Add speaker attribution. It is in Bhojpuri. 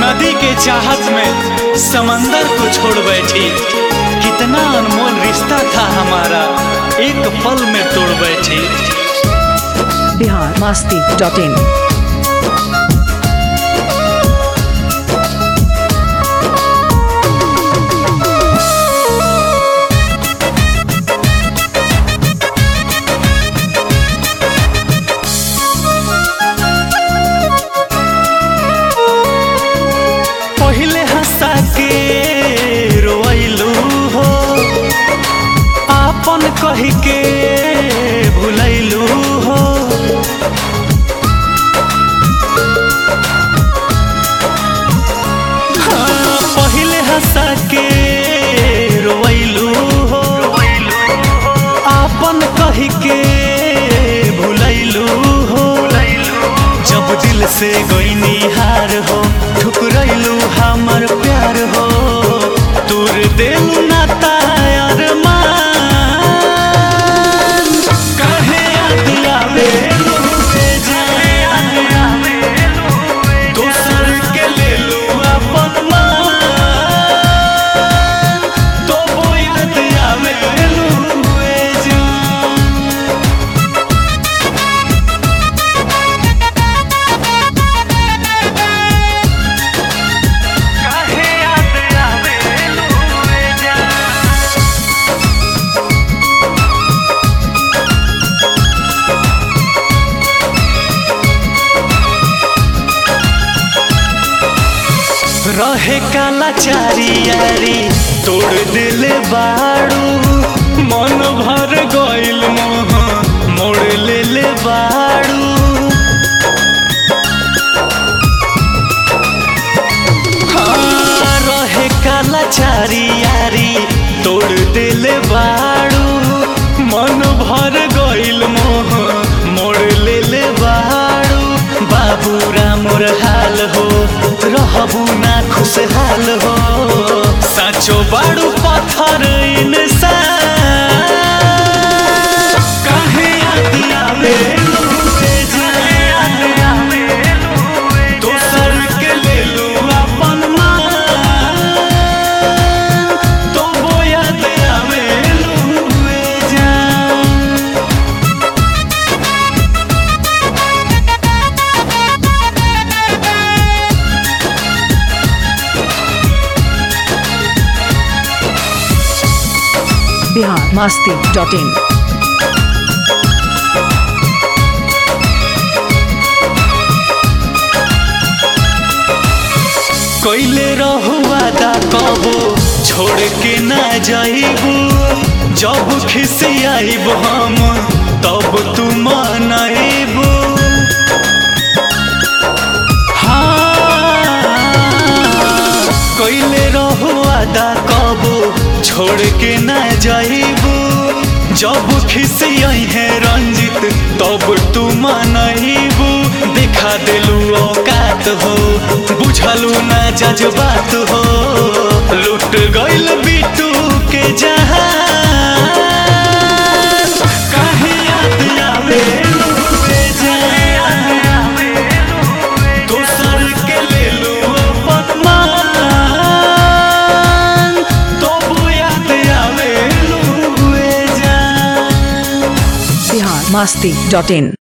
Speaker 1: नदी के चाहत में समंदर को छोड़ बैठी कितना अनमोल रिश्ता था हमारा एक पल में तोड़ बैठी
Speaker 2: बिहार मास्ती डॉट इन
Speaker 1: पहले हंसा के रोइलू हो आपन कह के भुलैलू हो हाँ, पहले हंसा के रोइलू हो आपन कह के भुलैलू हो जब दिल से गईनी हार हो ठुकरैलू हमर प्यार हो तोर देलू ना तायर मान काहे याद आवे लुटे जान दोसर के लेलू अपन मान तो वो याद आवे लुटे जान काहे याद आवे लुटे जान रहे काला चारी यारी तोड़ दिल बाड़ू मन भर गइल मोह मोड़ ले ले बाड़ू हाँ, रहे काला चारी यारी तोड़ दिल बाड़ू मन भर गइल मोह मोड़ ले ले बाड़ू बाबू रामोर हाल हो रहबू ना खुशहाल हो साचो बाड़ू पत्थर इंसान काहे याद आवे लुटे जाए दोसर के लेलू अपन मान तो वो याद आवे लुटे जान
Speaker 2: बिहार मास्ती डॉट इन
Speaker 1: कैले रहुआ दा कबो छोड़ के ना जाइबू जब खिसियाइब हम तब तू मनाइबू हाँ कैले रहुआ दा कबो छोड़ के ना जाइबू जब खिसियाई है रंजित तब तू मनाइबू दिखा दिलू औकात हो बुझलू ना जज्बात हो लुट गइल बिटू के जहां काहे याद आवे लुटे जान दोसर के लेलू अपन मान तो वो याद आवे लुटे जान
Speaker 2: बिहार मास्ती डॉट इन